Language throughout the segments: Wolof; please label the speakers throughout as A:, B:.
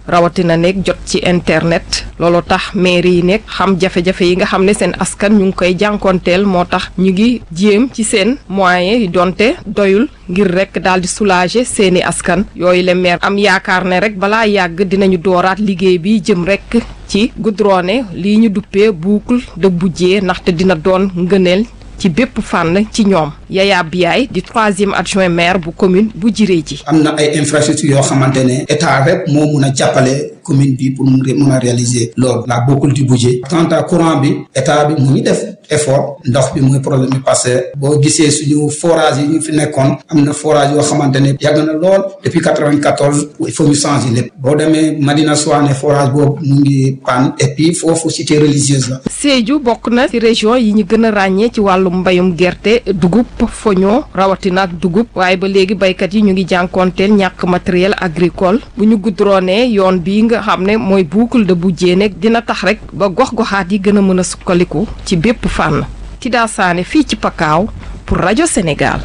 A: rawatina nekk jot ci internet loolu tax mairie yi nekk xam jafe-jafe yi nga xam ne seen askan ñu ngi koy jànkonteel moo tax ñu ngi jéem ci seen moyens yi donte doyul ngir rek daal di soulager seeni askan yooyu le maire am yaakaar ne rek balaa yàgg dinañu dooraat liggéey bi jëm rek ci goudronné lii ñu duppee boucle de budget ndaxte dina doon ngëneel ci bépp fànn ci ñoom Yaya Biaye di troisième adjoint maire bu commune bu jiree ji
B: am na ay infrastructures yoo xamante ne état rek moo mun a jàppale commune bi pour mun mun a réaliser loolu la boucle du budget quant à courant bi état bi mu ngi def effort ndox bi mooy problème bi parce que boo gisee suñu forage yi ñu fi nekkoon am na forage yoo xamante ne yàgg na lool depuis quatre-vingt-quatorze il faut ñu changer lépp boo demee Madina Souane forage boobu mu ngi panne et puis foofu cité religieuse la
A: Sédhiou bokk na ci région yi ñu gën a ràññee ci wàllum mbayum gerte dugub foño rawatina ak dugub waaye ba léegi baykat yi ñu ngi jànkoonteel ñàkk matériel agricole bu ñu goudronné yoon bii nga xam ne mooy boucle de budget nekk dina tax rek ba gox-goxaat yi gën a mën a sukkaliku ci bépp fànn Tida Sané fii ci Pakaaw pour rajo Sénégal.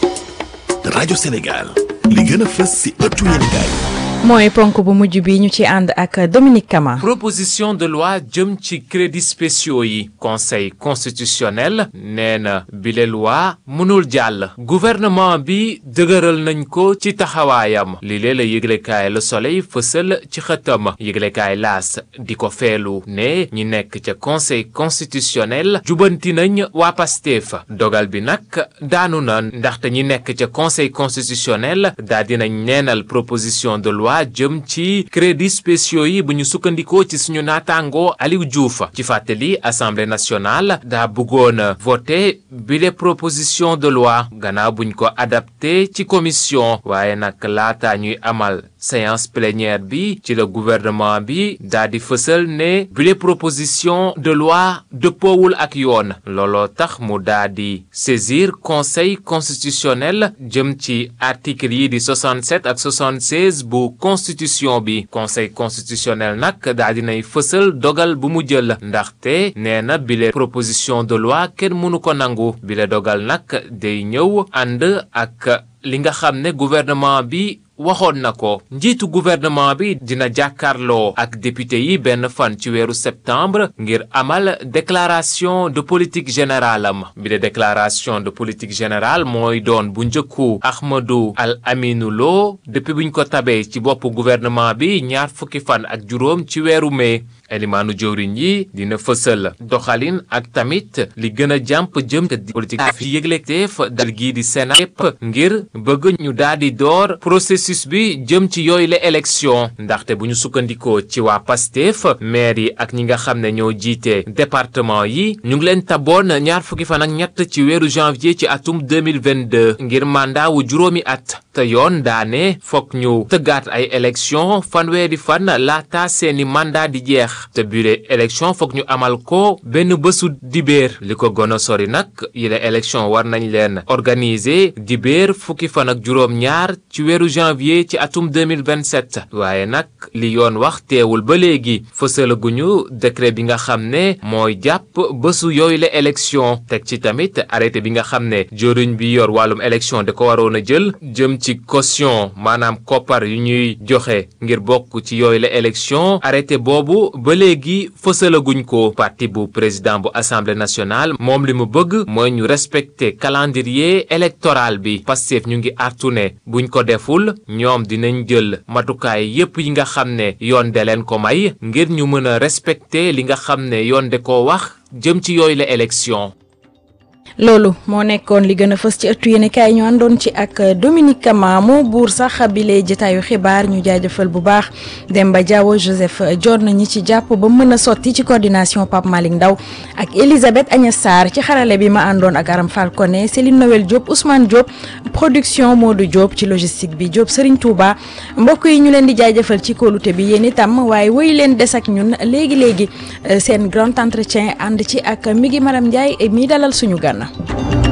C: rajo Sénégal li gën a fës ci ëttu yéenekaay
D: mooy ponk bu mujj bi ñu ci ànd ak Dominique Kama.
E: proposition de loi jëm ci crédits spéciaux yi conseil constitutionnel nee na bile loi mënul jàll gouvernement bi dëgëral nañ ko ci taxawaayam li lee la yëglekaay Le Soleil fësal ci xëtam yëglekaay laas di ko feelu ne ñi nekk ca conseil constitutionnel jubanti nañ waa Pastef dogal bi nag daanu na ndaxte ñi nekk ca conseil constitutionnel daa dinañ neenal proposition de loi waa jëm ci crédits spéciaux yi bu ñu sukkandikoo ci suñu naataango Aliou Diouf ci fàttali assemblée nationale daa bëggoon voté bile proposition de loi gannaaw buñ ko adapté ci commission waaye nag laata ñuy amal séance plénière bi ci la gouvernement bi daa di fësal ne bile proposition de loi dëppoowul ak yoon looloo tax mu daa di saisir conseil constitutionnel jëm ci article yi di 67 ak 76 bu constitution bi conseil constitutionnel nag daa dinay fësal dogal bu mu jël ndaxte nee na bile proposition de loi kenn mënu ko nangu bile dogal nag day ñëw ànd ak li nga xam ne gouvernement bi waxoon na ko njiitu gouvernement bi dina jàkkaarloo ak député yi benn fan ci weeru septembre ngir amal déclaration de politique générale am bi de déclaration de politique générale mooy doon bu njëkku Ahmadou Al Aminou Lo depuis buñ ko tabee ci bopp gouvernement bi ñaar fukki fan ak juróom ci weeru mai elimaanu jëwriñ yi dina fësal doxalin ak tamit li gën a jàmp jëm di politique fi yëgleteef dal gii di Sénat yépp ngir bëgg ñu daal di door processus bi jëm ci yooyu la élection ndaxte bu ñu sukkandikoo ci waa Pastef maire yi ak ñi nga xam ne ñoo jiite département yi ñu ngi leen taboon ñaar fukki fan ak ñett ci weeru janvier ci atum 2022 ngir mandat wu juróomi at te yoon daane fokk ñu tëggaat ay élection fanweeri fan laata seeni mandat di jeex te bile élection foog ñu amal ko benn bésu dibéer li ko gën a sori nag yile élection war nañ leen organiser dibéer fukki fan ak juróom ñaar ci weeru janvier ci atum 2027 waaye nag li yoon wax teewul ba léegi fësalaguñu décret bi nga xam ne mooy jàpp bésu yooyu la élection teg ci tamit arrêté bi nga xam ne joriñ bi yor wàllum élection da ko waroon a jël jëm ci caution maanaam koppar yu ñuy joxe ngir bokk ci yooyu la élection arrêté boobu ba léegi fësalaguñ ko parti bu président bu assemblée nationale moom li mu bëgg mooy ñu respecter calendrier électoral bi Pastef ñu ngi artu ne buñ ko deful ñoom dinañ jël matukaay yépp yi nga xam ne yoon de leen ko may ngir ñu mën a respecter li nga xam ne yoon de ko wax jëm ci yooyu la élection
D: loolu moo nekkoon li gën a fës ci ëttu yéenekaay ñu àndoon ci ak Dominique Kama moo buur sax bile jotaayu xibaar ñu jaajëfal bu baax Demba Diawo Joseph Dior ñi ci jàpp ba mën a sotti ci coordination Pape Malick Ndaw ak Elisabeth Agnès Sarr ci xarale bi ma àndoon ak Aram Falcone Céline Noël Diop Ousmane Diop production Modou Diop ci logistique bi Diop Serigne Touba mbokk yi ñu leen di jaajëfal ci kóolute bi yéen itam waaye woy leen des ak ñun léegi léegi seen grand entretien ànd ci ak mi ngi Maram Ndiaye mi dalal suñu gan.